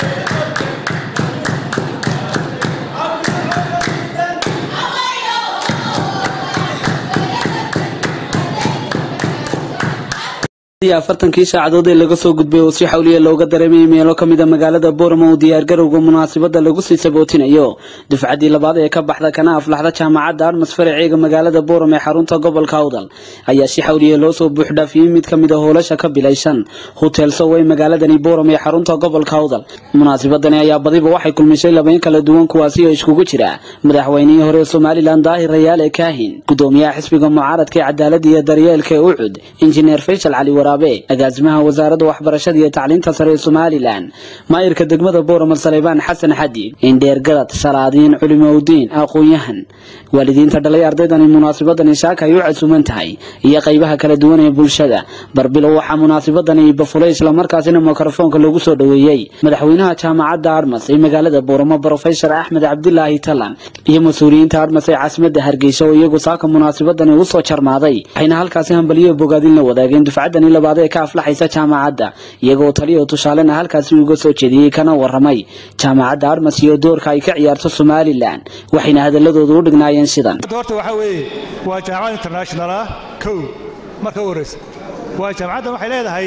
afartankii saacadood ee laga soo gudbay oo si xawliya looga dareemayay meelo ka mida magaalada booramo uu diyaargarowga munaasabada lagu sii sabootinayo dufcaddii labaad ee ka baxda kana aflaxda jaamacadda armas faraceega magaalada booram ee xarunta gobolka awdal ayaa si xawliya loo soo buuxdhaafiyey mid ka mid a hoolasha ka bilaysan hotel sowey magaaladani booram ee xarunta gobolka awdal munaasabadani ayaa badiba waxay kulmisay labayn kala duwan kuwaasi oo iskugu jira madaxweynihii hore somalilan daahir rayaale kaahin gudoomiyaha xisbiga mucaaradka ee cadaaladda iyo daryeelka ee ucud injineer faysal cali waraab agaasimaha wasaaradda waxbarashada iyo tacliinta sare ee somalilan maayirka degmada boorama saleybaan xasan xadiid indheergarad salaadiin culimowdiin aqoon-yahan waalidiinta dhalay ardaydani munaasabadani saaka ay u casuuman tahay iyo qaybaha kala duwan ee bulshada barbilow waxaa munaasabadani bafulay islamarkaasina mikrofoonka loogu soo dhoweeyey madaxweynaha jaamacadda armas ee magaalada booramo brofesor axmed cabdilaahi talan iyo mas-uuliyiinta armas ee caasimada hargeysa oo iyagu saaka munaasabadani u soo jarmaaday waxayna halkaasi hambaliyo bogaadin la wadaageen dufcaddani labaad ee ka aflaxaysa jaamacadda iyagoo taliyo tusaalena halkaasi uga soo jeediyey kana waramay jaamacadda armas iyo doorka ay ka ciyaarto somalilan waxayna hadaladooda u dhignaayeen sidan horta waxaa weeye waa jaamacad international ah kow marka u horraysa waa jaamacaddan waxay leedahay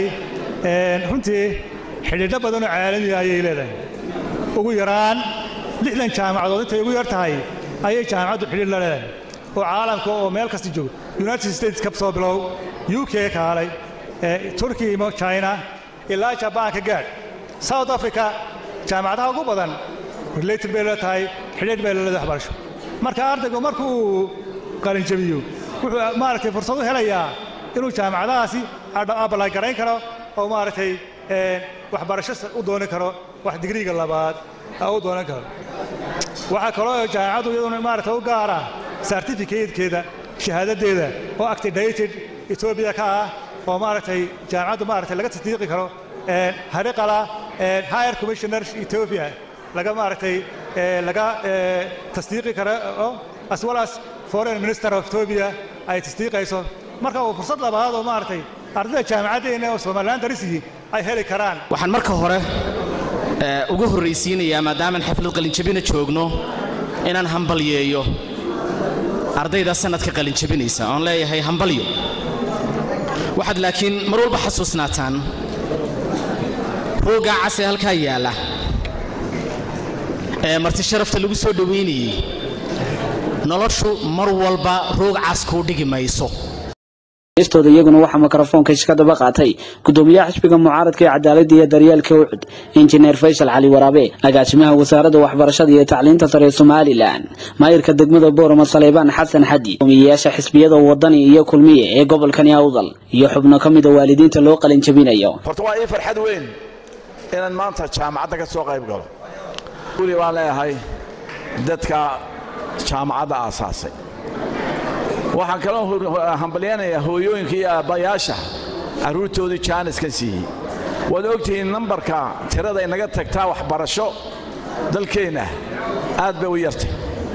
runtii xidhiidho badanoo caalamiga ayay leedahay ugu yaraan lixdan jaamacadood intay ugu yar tahay ayay jaamacaddu xidhiidh la leedahay oo caalamka oo meel kasta jooga united states ka soo bilow u k kaalay turkiya imo china ilaa jabaanka gaadh south africa jaamacadaha ugu badan related bay la tahay xidhiidh bay la leedahay waxbarasho marka ardaygu markuu qalinjabiyo wuxuu maaragtay fursad u helayaa inuu jaamacadahaasi abalay garayn karo oo maaragtay waxbarasho u doonan karo wax digriiga labaad u doonan karo waxaa kaloo jaamacaddu iyaduna maaragtay u gaara certificatekeeda shahaadadeeda oo actidated etoobiya ka ah oo maaragtay jaamacaddu maaragtay laga tasdiiqi karo hariqala higher commissioner ethiopia laga maaragtay laga tasdiiqi karo as well as foreign minister of ethiopia ay tasdiiqayso marka uu fursad labaad oo maaragtay ardayda jaamacaddeena oo somaliland darisiyi ay heli karaan waxaan marka hore ugu horraysiinayaa maadaamaan xaflad qalinjabina joogno inaan hambalyeeyo ardayda sanadka qalinjabinaysa oon leeyahay hambalyo waxaad laakiin mar walba xasuusnaataan rooggaa cas ee halkaa yaalla ee marti sharafta lagu soo dhowaynayey noloshu mar walba roog cas kuu dhigi mayso stooda iyaguna waxaa mikrofoonka iska daba qaatay gudoomiyaha xisbiga mucaaradka ee cadaaladda iyo daryeelka ucud injineer faysal cali waraabe agaasimaha wasaaradda waxbarashada iyo tacliinta sare ee somalilan maayirka degmada boorama saleybaan xasan xadi guddoomiyeyaasha xisbiyada wadani iyo kulmiye ee gobolkani awdal iyo xubno ka mida waalidiinta loo qalinjabinayo horta waa ii farxad weyn inaan maanta jaamacadda ka soo qayb galo weli baan leeyahay dadka jaamacadda aasaasay waxaan kaloo hambalyanayaa hooyooyinka iyo aabbayaasha carruurtoodii jaaniskan siiyey waad ogtihiin nambarka tirada inaga tagtaa waxbarasho dalkeenna aad bay u yartay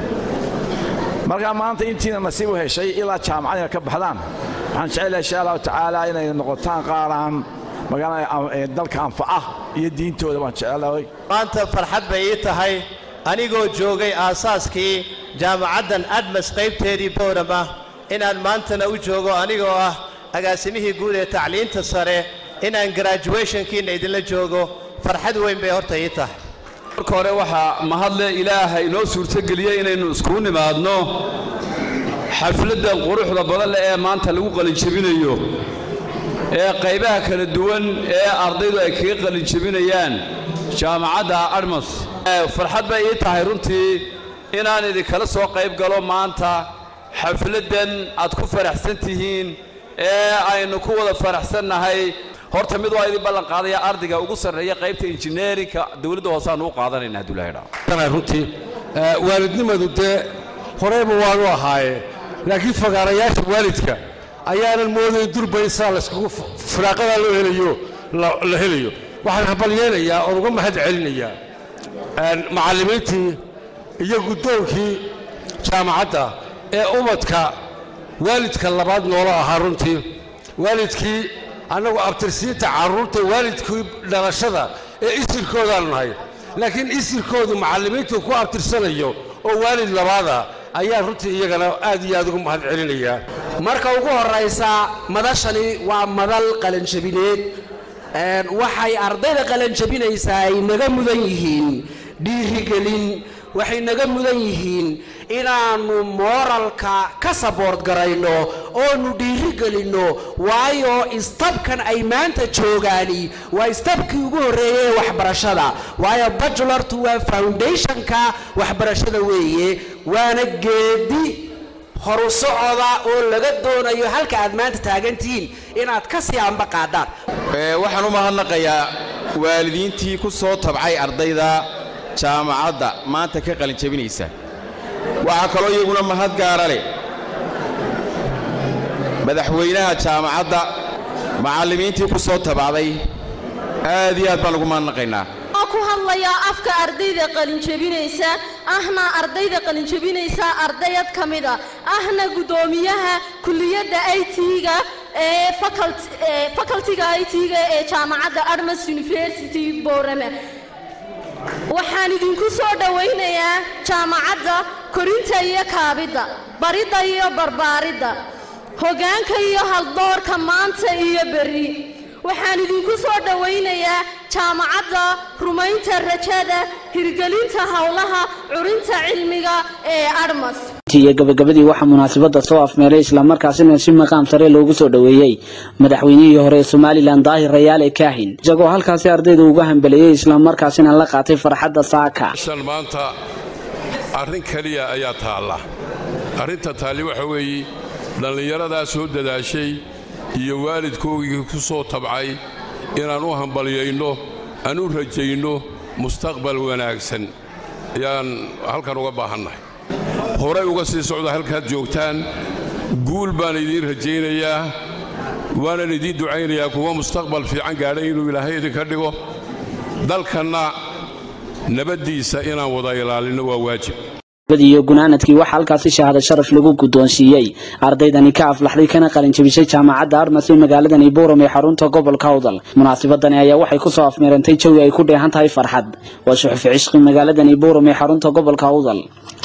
markaa maanta intiina nasiib u heshay ilaa jaamacad ina ka baxdaan waxaan jecelahay insha allahu tacaala inay noqotaan qaaraan magaalada dalka anfaca iyo diintooda waan jecelahay maanta farxad bay ii tahay anigoo joogay aasaaskii jaamacaddan admas qaybteedii boorama inaan maantana u joogo anigoo ah agaasimihii guud ee tacliinta sare inaan graduationkiinna idinla joogo farxad weyn bay horta ii tahay marka hore waxaa mahadle ilaaha inoo suurtogeliyey inaynu iskugu nimaadno xafladdan quruxda badan leh ee maanta lagu qalinjabinayo ee qaybaha kala duwan ee ardaydu ay kaga qalinjabinayaan jaamacadda armas farxad bay ii tahay runtii inaan idinkala soo qayb galo maanta xafladdan aad ku faraxsan tihiin ee aynu ku wada faraxsannahay horta mid waa idin ballan qaadaya ardayga ugu sarreeya qaybta injineerinka dawladda hooseaan u qaadanayna hadduu ilahay dhaho runtii waalidnimadu dee horeyba waanu ahaaye laakiin fagaarayaasha waalidka ayaanan moodayn durbaysaa layskugu firaaqadaa loo helayo la helayo waxaan hambalyeynayaa oon uga mahad celinayaa macallimiintii iyo guddoonkii jaamacadda ee umadka waalidka labaad noola ahaa runtii waalidkii annagu abtirsiinta carruurta waalidkii dhalashada ee isirkoodaanu nahay laakiin isirkoodu macallimiintu ku abtirsanayo oo waalid labaada ayaa runtii iyagana aad iyo aad ugu mahad celinayaa marka ugu horraysa madashani waa madal qalanjabineed waxay ardayda qalanjabinaysaa ay naga mudan yihiin dhiirigelin waxay naga mudan yihiin inaannu mooralka ka saboort garayno oonu dhiirigelinno waayo istabkan ay maanta joogaani waa istabkii ugu horreeyey ee waxbarashada waayo bajulartu waa foundationka waxbarashada weeye waana geedi horu socoda oo laga doonayo halka aad maanta taagantihiin inaad ka sii amba qaadaan waxaan u mahadnaqayaa waalidiintii ku soo tabcay ardayda jaamacadda maanta ka qalinjabinaysa waxaa kaloo iyaguna mahad gaara leh madaxweynaha jaamacadda macallimiintii ku soo tabacday aad iyo aad baan ugu mahadnaqaynaa ku hadlayaa afka ardayda qalinjabinaysa ahna ardayda qalinjabinaysa ardayad ka mida ahna guddoomiyaha kulliyadda i t-ga ee facultiga i t-ga ee jaamacadda admas university borame waxaan idinku soo dhowaynayaa jaamacadda korinta iyo kaabidda baridda iyo barbaaridda hoggaanka iyo haldoorka maanta iyo berri waxaan idinku soo dhowaynayaa jaamacadda rumaynta rajada hirgelinta howlaha curinta cilmiga ee admas iyo gabagabadii waxaa munaasabada soo afmeeray islamarkaasina si maqaam sare loogu soo dhoweeyey madaxweynihii hore ee somalilan daahir rayaale kaahin isagoo halkaasi ardayda uga hambeleeyey islamarkaasina la qaatay farxadda saaka shan maanta arrin keliya ayaa taalla arrinta taalli waxa weeye dhallinyaradaa soo dadaashay iyo waalidkoogii ku soo tabcay inaan u hambalyayno aan u rajayno mustaqbal wanaagsan ayaan halkan uga baahannahay horay uga sii socda halkaad joogtaan guul baan idiin rajaynayaa waanan idiin ducaynayaa kuwa mustaqbal fiican gaadhay inuu ilaahay idinka dhigo dalkanna nabaddiisa inaan wada ilaalinno waa waajib iyo gunaanadkii waxaa halkaasi shahaado sharaf lagu guddoonsiiyey ardaydani ka aflaxday kana qalinjabisay jaamacadda armas ee magaaladani buuram ee xarunta gobolka awdal munaasabadani ayaa waxay kusoo afmeerantay jawi ay ku dheehan tahay farxad waa suxufi cishqi magaaladani buuram ee xarunta gobolka awdal